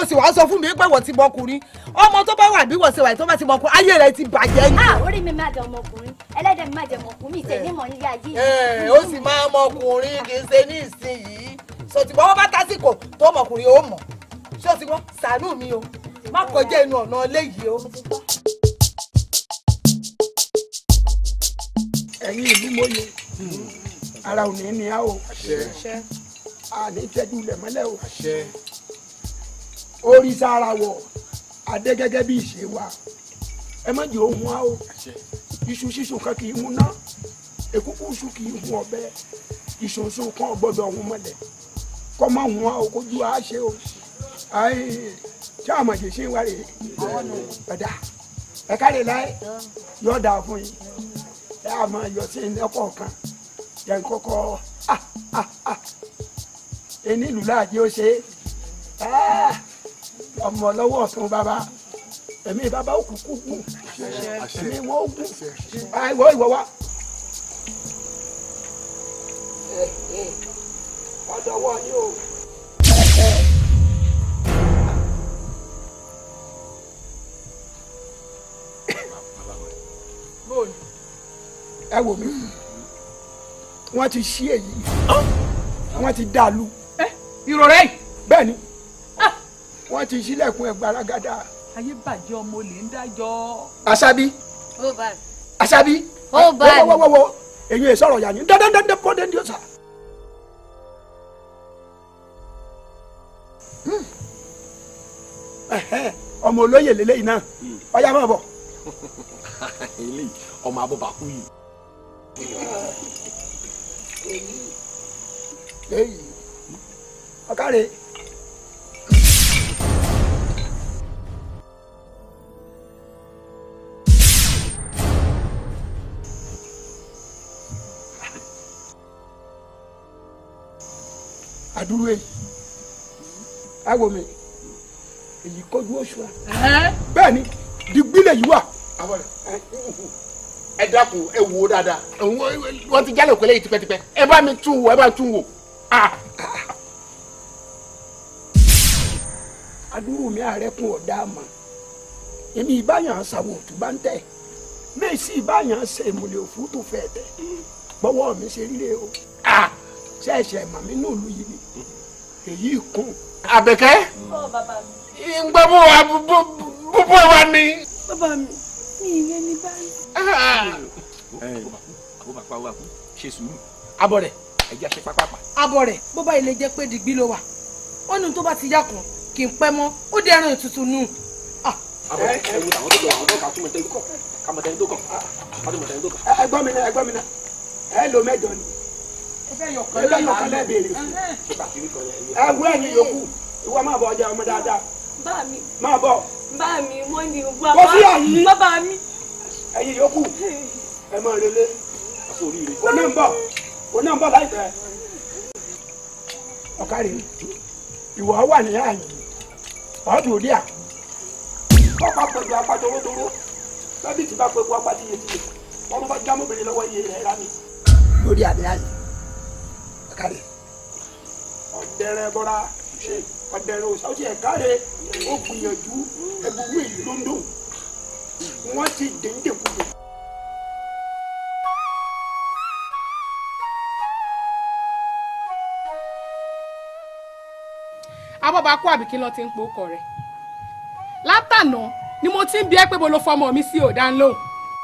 sì wá sọ fún mi pé wọ́n ti mọkùnrin ọmọ tó bá wà bí wọ́n ṣe wà tó bá ti mọkùnrin ayé rẹ̀ ti bàjẹ́ ni. ah orí mi máa jẹ ọmọkùnrin ẹlẹ́dẹ̀ mi máa jẹ ọmọkùnrin mi ìtẹ̀ nímọ̀ nílé ayé ẹ ó sì máa mọkùnrin kì í ṣe ní ìsinyìí sọtìmọ́ wọn bá tásìkò tó mọkùnrin ó mọ̀ ṣé o ti gbọ́ ṣàánú mi o má kọjá inú ọ̀nà eléyìí o. ẹ̀yin ìlú mọ́yé ara ò ní ní a o a ní tẹ́jú lẹ̀ mọ́lẹ̀ o orí sára wọ̀ adé gẹ́gẹ́ bí ìṣe wa ẹ má jẹ́ ohun a o iṣu ṣíṣù kan kì í hun náà èkúkú iṣu kì í hun ọ̀bẹ ìṣòṣò kan gbọ́dọ̀ hun mọ́lẹ̀ kọ́ má hun a o kójú a ṣe o ayi tí a mọ̀ jẹ́ ṣe wá rè é ẹ̀dá ẹ̀ka lè láyé yọ̀ọ́ dà fún yín ẹ á máa yọ sí ilé kọ̀ọ̀kan yẹn kọ́kọ́ ah ah ah ẹni ìlú láàjì ó ṣe é ọmọ lọ́wọ́ ọ̀tún bàbá ẹ̀mí bàbá ó kúkú gùn ẹ̀mí wọn ó gùn ìwọ ìwọ wa. ọ̀dọ̀wọ́ ni o. ẹ wò mí wọ́n ti ṣí èyí wọ́n ti dàlú. ìrọ̀rẹ́ yìí. bẹ́ẹ̀ ni wọ́n ti ṣílẹ̀kùn ẹ̀gbára-gàdà. ayé bàjẹ́ ọmọ olè ń dájọ́. Àṣàbí ó bá mi. Àṣàbí Ó bá mi. wọ́wọ́wọ́wọ́ èyí ẹ̀ sọ̀rọ̀ yà ní dandandandan bọ́dẹ̀ ní ọ̀sà. ọmọ olóyè lélẹ́yìn náà ọ̀yá máa bọ̀. eléyìí ọmọ abọ́bakú yìí. èyí ọ̀kàrẹ̀. àdúró èyí àwọ̀ mi èyí kọjú oṣù wa bẹ́ẹ̀ ni dìgbìlẹ̀ yìí wà. ẹ dákun ẹ wò ó dáadáa wọ́n ti jálè òkèlè yìí tipẹ́tipẹ́ ẹ bá mi tún wò ẹ bá mi tún wò. àdúró mi àrẹ́kùn ọ̀dà àmọ́ èmi ìbáyàn ṣàwọn òtún bá ń tẹ̀ mẹ́sì ìbáyàn ṣe ìmùlẹ̀ òfú tó fẹ́ tẹ̀ bọ́wọ́ mi ṣe ríre o ṣẹ̀ṣẹ̀ màmí náà lù yìí ni èyí kún. àbẹ̀kẹ́ ó bàbá mi. ìgbà bó wa bó bó wa ni. bàbá mi mi ì lẹ́ni báyìí. ó bá pa owó àkú ṣe sùúrù abọ́ rẹ̀ ẹ jẹ́ àṣẹ pápápá. abọ́ rẹ̀ bó bá ilé jẹ́ pé dìgbì ló wà wọ́n ní tó bá ti yá kan kì í pẹ́ mọ́ ó dé ẹran ètùtù nù. àbọ̀ ẹ wo àwọn tó lọ àwọn tó kà túmọ̀ tẹ́lẹ̀ kọ̀ kàmọ̀ tẹ́lẹ̀ tó kàn kàmọ̀ tẹ́lẹ̀ tó kàn. ẹgbọ́n mi náà ẹgbọ́n mi náà ẹ lo mẹ́jọ ni ẹ yọ kan lẹ́ẹ̀bẹ̀rẹ̀ fún ẹ wú ẹ̀yìn yòókù ìwọ máa bọ̀ ọjà ọmọ dáadáa bá mi máa bọ̀ bá mi wọ́n ní Kò sí àyí. bàbá mi. ẹ̀yìn yòókù ẹ máa relé o náà ń bọ̀ o náà ń bọ̀ láìpẹ́ ọ̀kárì ìwọ wà ní àyè ọ̀dùn òdì à kọ́pá pẹ̀lú apá torótoró bẹ́bí tí bá pẹ̀lú apá tiyetiye wọ́n bá jámọ́bìnrin lọ́wọ́ iye rẹ̀ rà mí. lórí àdé àyè ọ̀kárì ọ̀dẹ̀rẹ̀ bọ́ra ṣe ọ̀dẹ̀rẹ̀ òsà ó ti ẹ̀ káre ó gbìyànjú ẹ̀bùrú èyí ló ń dùn wọ́n ti dèndékúdè. abọ́bakú àbí kí ló ti ń po ọkọ rẹ̀ látànà ni mo ti ń bi ẹ́ pé mo lo fọmọ mi sí òdà ńlóhùn.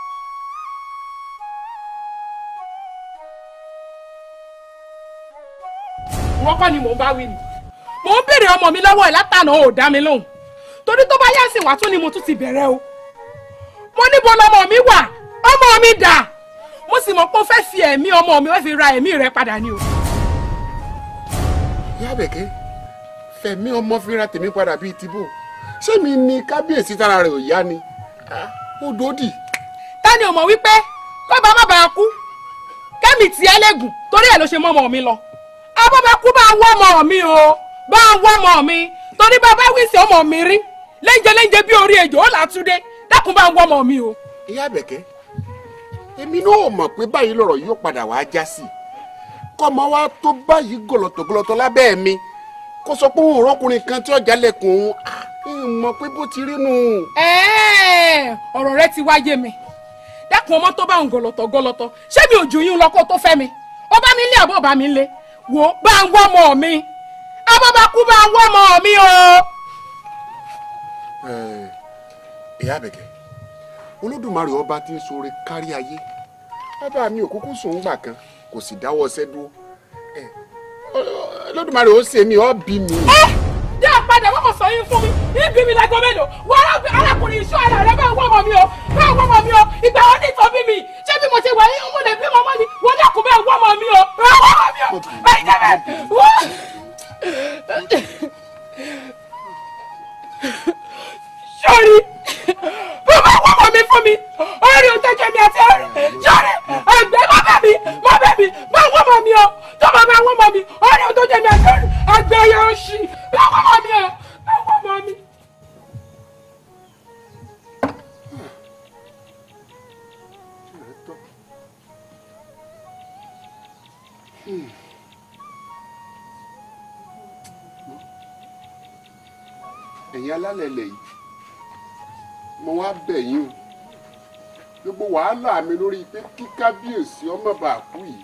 wọ́n kọ́ ni mò ń bá wí ni mò ń béèrè ọmọ mi lọ́wọ́ ẹ̀ látànà ò dá mi lóhùn torí tó bá yá sí wàá tún ni mo tún ti bẹ̀rẹ̀ o mo níbo lọmọ mi wà ọmọ mi dà mo sì mọ̀ pé ó fẹ́ fi ẹ̀mí ọmọ mi wọ́n fi ra ẹ̀mí rẹ̀ padà ni o. ìyá àbẹ̀kẹ́ fẹ̀mí ọmọ fínra tèmi padà bíi tìbò ṣé mi ni kábíyèsí tára rẹ̀ ò yá ni ó dòdì. ta ni o mọ̀ wípé bàbá má bàa kú kẹ́mi tí ẹ lẹ́gùn torí ẹ̀ ló ṣe mọ́ ọmọ mi lọ abọ́bakú bá ń wọ́ ọmọ mi o bá ń wọ́ ọmọ mi torí bàbá wíṣẹ ọmọ mi rí léńjẹ léńjẹ bí orí ejò ó là á túndé dákun bá ń wọ́ ọmọ mi o. ìyá àbẹ̀kẹ́ èmi náà mọ̀ pé báyìí lọ̀rọ̀ yóò padà wá já sí kọ́mọ wa tó báyìí gọ̀lọ̀tọ̀gọ̀lọ̀tọ̀ lábẹ́ mi kó sọ pé òun rọkùnrin kan tí ọjà lẹkùn òun ah, ń mọ̀ pé bó ti rí nù. Ẹ́ẹ̀, ọ̀rọ̀ rẹ ti wáyé mi dákun ọmọ tó bá ń gọlọtọ gọlọtọ ṣé mi ò jù yín lọ kó tó fẹ́ mi ó bá mi lé àbọ̀ bá mi lé wò ó bá ń wọ́ ọmọ mi abọ́bakú bá ń wọ́ ọmọ mi o. Eh, ìyá àbẹ̀kẹ́ olódùmarè ọba tí ń ṣoore kárí ayé bàbá mi ò kúkú sùn gbà kan kò sì dáwọ́ ọsẹ́ dúró Eh, olódùmarè ó ṣe mí ó bí mi. ẹ jẹ́ àpadà wọ́n kò sọ yín fún mi ibi mi lágọ́ mélòó wọ́n arábìnrin arákùnrin iṣu ara rẹ bá ń wọ́ ọmọ mi o bá ń wọ́ ọmọ mi o ìgbà wọn ní ìtọ́ bí mi ṣé bí mo ṣe wà yín mo lè bí ọmọ mi wọ́n dákun bẹ́ẹ̀ wọ́ ọmọ mi o bẹ́ẹ̀ wọ́ ọmọ mi o bẹ́ẹ̀ jẹ́ bẹ́ẹ̀ wọ́n. sọ́ọ́rí bó bá wọ́ ọmọ mi fún mi orí òtẹ́jọ́ mi àti orí sọ́ọ́rí ẹgbẹ́ má bẹ̀ mí má bẹ̀ mí má wọ́ ọmọ mi o tó bá bá wọ́ ọmọ mi orí òtẹ́jọ́ mi àti orí ẹgbẹ́ yẹn ó ṣì má wọ́ ọmọ mi o má wọ́ ọmọ mi. ẹ̀yin alálẹ̀ ilẹ̀ yìí mo wá bẹ̀ yín o gbogbo wàhálà mi lórí pé kí kábíyèsí ọmọ bá kú yìí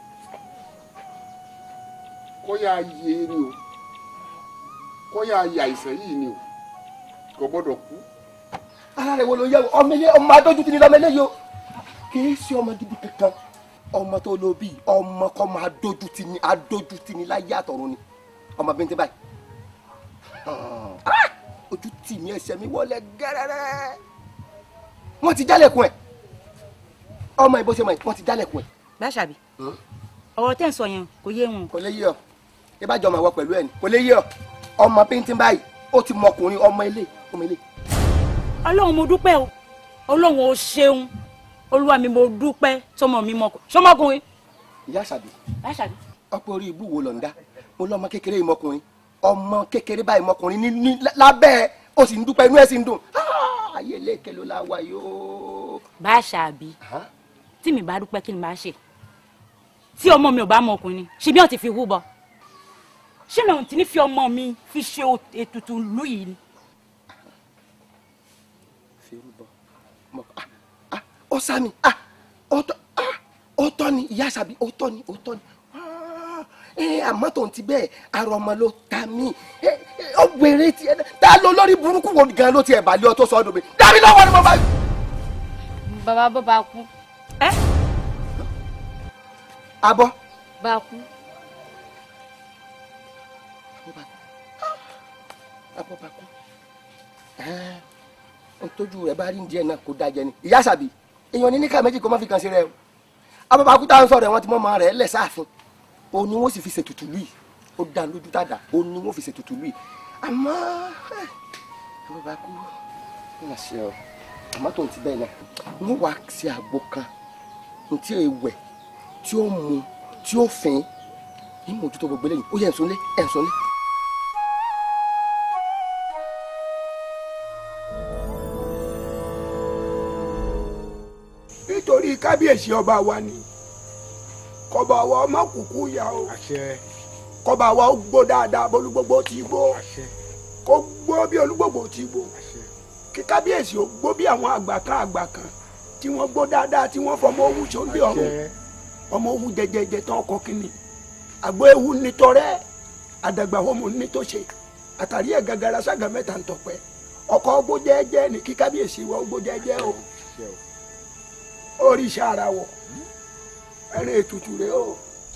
kó yá yé ni o kó yá yé àìsàn yìí ni o kò gbọ́dọ̀ kú. ara rẹ̀ wo ló yẹ o ọmọ ilé ọmọ adójútì ni lọ́mọ eléyìí o kì í ṣe ọmọ gidi kankan ọmọ tó lo bíi ọmọ kọ́ máa dójútì ni adójútì ni láyé àtọ̀run ni ọmọ bíntẹ́ báyìí Ah! ojú tì mí ẹsẹ̀ mi wọlé gẹ́rẹ́rẹ́ wọ́n ti jálẹ̀kùn ẹ̀ ọmọ ìbò ṣe mọ̀ wọ́n ti jálẹ̀kùn ẹ̀ Báṣàbí ọ̀rọ̀ tẹ́ ń sọ yẹn kò yé wọn. kò lè yé ọ ẹ bá jọ ọmọ ìwọ pẹ̀lú ẹ̀ ni kò lè yé ọ ọmọ bíntẹ́ báyìí ó ti mọ ọkùnrin ọmọ ilé ọmọ ilé ọlọ́run mo dúpẹ́ o ọlọ́run o ṣeun olúwa mi mo dúpẹ́ tọmọ mi mọkọ sọmọkùnrin. ìyá àṣàbí Báṣàbí ọ̀pọ̀ orí ibú wo lọ ń dá mo lọ ọmọ kékeré yìí mọkùnrin ọmọ kékeré báyìí mọkùnrin ní ní lábẹ́ ẹ̀ ó sì ń dúpẹ́ inú ẹ̀ sì ń dùn Ah, ayé lẹ́kẹ̀ ló la wà yóò. Báṣàbí tí mi bá dúpẹ́ kí ni màá ṣe tí ọmọ mi ò bá mọ ọkùnrin ṣe bí wọn ti fi hú bọ ṣé mi ò ti ní fi ọmọ mi fi ṣe ètùtù ìlú yìí ni. fi rúbọ mọ ah ah ó sá mi ah ó tọ́ ah ó tọ́ ni ìyá àṣàbí ó tọ́ ni ó tọ́ ni Ah, ẹ àmọ́ tó ń ti bẹ́ẹ̀ ara ọmọ ló ta mí ẹ ẹ, ó wéré tiẹ̀ náà ta ló lórí burúkú wo gan ló tiẹ̀ balẹ̀ ọ tó sọ ọdún mi dábì lọ́wọ́ ni mo bá. bàbá bó bá kú abọ́ bá kú abọ́ bá kú ẹ ẹ tójú rẹ bá rí ní díẹ̀ náà kó dájẹ ni ìyá àṣàbí èèyàn ní níkà méjì kó má fi kàn sí rẹ o abọ́ bá kú táwọn sọ̀rọ̀ ẹ̀ wọ́n ti mọ́ ọmọ rẹ̀ lẹ̀ sáàfin òun ni wọ́n sì fi ṣètùtù lùi ó dá lójú dáadáa òun ni wọ́n fi ṣètùtù lùi àmọ́ ẹ, abọ́ bá kú ó mà ṣe ọ àmọ́ tó ń ti bẹ́ẹ̀ náà wọ́n wá sí àgbo kan ní tí ì wẹ̀ tí ó mu tí ó fín ní mojútó gbogbo eléyìí ó yẹ ẹ̀sùn lé ẹ̀sùn lé. nítorí kábíyèsí ọba wa ni kọba wa ọmọ kúkú ya o kọba wa ó gbó dáadáa bólúgbogbo ti gbó kó gbó bí olúgbogbo ti gbó kí kábíyèsí ó gbó bí àwọn àgbà kan àgbà kan tí wọ́n gbó dáadáa tí wọ́n fọmọ owó sóńdé ọ̀run ọmọ owó jẹjẹjẹ tán ọkọ kínní àgbo ewu nítọrẹ àdàgbà homo nítòsè àtàrí ẹ gàgàrà ságà mẹ́ta ń tọpẹ ọkọ ọgbó jẹ́jẹ́ ní kí kábíyèsí wa ọgbó jẹ́jẹ́ o oríṣi ara wọ ẹrẹ ètùtù rẹ o.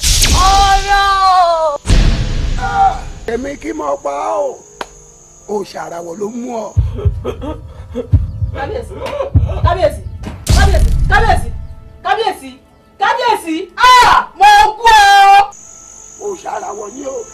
ọ̀rọ̀ èmi kí mo pa á o òòṣà ara wọ ló mú ọ. kábíyèsí kábíyèsí kábíyèsí kábíyèsí kábíyèsí kábíyèsí ah mo kú ọ. òòṣà ara wọ ni o.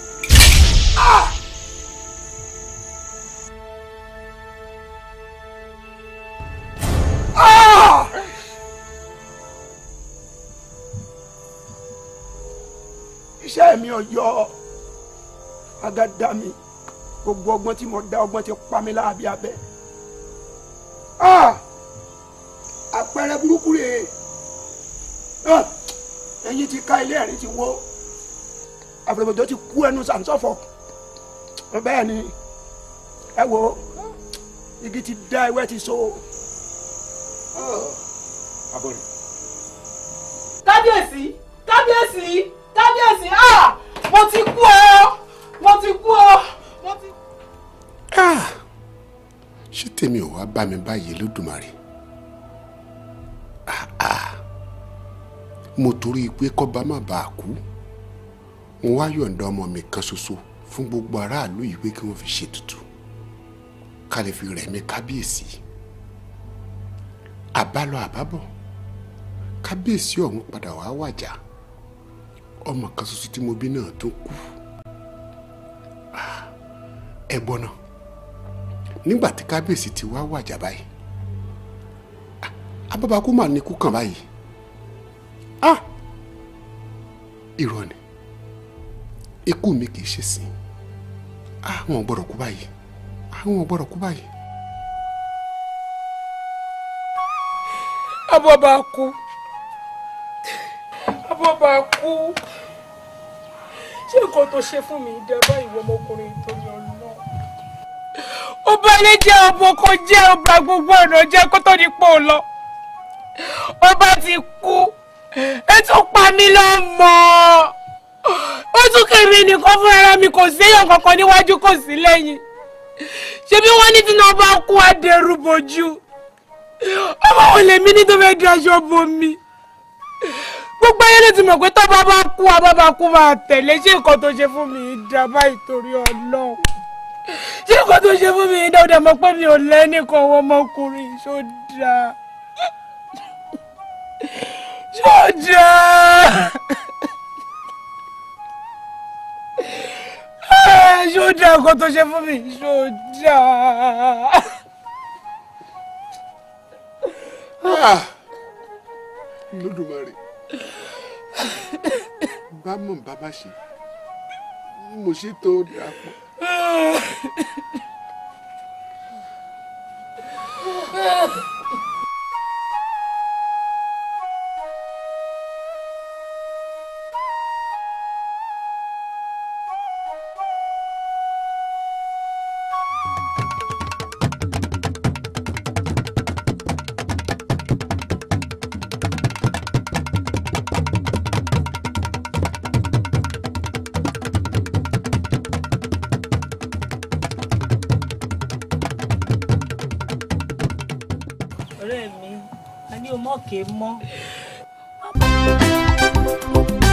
Ah! iṣẹ́ mi ò yọ agada mi gbogbo ọgbọ́n tí mo dá ọgbọ́n ti pa mí láàbí abẹ́ Ah! àpẹẹrẹ burúkú rèé Ah! ẹ̀yin ti ká ilé ẹ̀rín ti wó àfẹ̀mọ̀jọ́ ti kú ẹnu sàǹsọ̀fọ̀ bẹ́ẹ̀ ni ẹ wo igi ti dá ewé ti so. abọ́rẹ̀ kábíyèsí kábíyèsí kábíyèsí ah mo ti kú o mo ti kú o mo ti. Ah! ṣé tèmi ò wá bá mi báyìí lódùmarè Ah, ah. mo torí pé kọ́ba má bàa kú mo wá yọ̀ǹda ọmọ mi kan ṣoṣo fún gbogbo aráàlú yìí pé kí wọ́n fi ṣètùtù ká lè fi rẹ̀mí kábíyèsí àbálọ àbábọ̀ kábíyèsí ọ̀hún padà wá wàjà ọmọ kan ṣoṣo tí mo bí náà tó kú Ah, ẹ gbọ́ náà nígbà tí kábíyèsí ti wá wàjà báyìí ah, abábakú mà ní ikú kàn báyìí ah irọ́ ni ikú mi kì í ṣe sìn ah wọn ò gbọ́dọ̀ kú báyìí ah wọn ò gbọ́dọ̀ kú báyìí. abọ́ba kú abọ́ba kú ṣé nǹkan tó ṣe fún mi dábà ìwọ ọmọkùnrin tó yọ lọ. ọba ilé jẹ́ ọmọ kò jẹ́ ọba gbogbo ọ̀nà jẹ́ kó tó ní pò lọ. ọba ti kú ètò pa mí lọ́mọ ó tún kèmí nìkan fún ara mi kò séèyàn kankan níwájú kò sí lẹ́yìn ṣebí wọ́n ní tí náà bá kú adẹrù bojú ọmọ wo lèmi ní tó fẹ́ di aṣọ bo mi gbogbo ayé ló ti mọ̀ pé tọ́ba bá kú abábá kú máa tẹ̀lé ṣé nǹkan tó ṣe fún mi dá báyìí torí ọlọ́run ṣé nǹkan tó ṣe fún mi dá ó dẹ̀ mọ̀ pé mi ò lẹ́nìkan ọwọ́ ọmọkùnrin ṣó dáa ṣó dáa Ah, ṣó dáa nǹkan tó ṣe fún mi ṣó dáa. Ah! lódùmarè bá mọ̀ bàbá ṣe mo ṣe tó dàpọ̀. ọ̀rẹ́ mi a ní o mọ̀ kéé mọ́.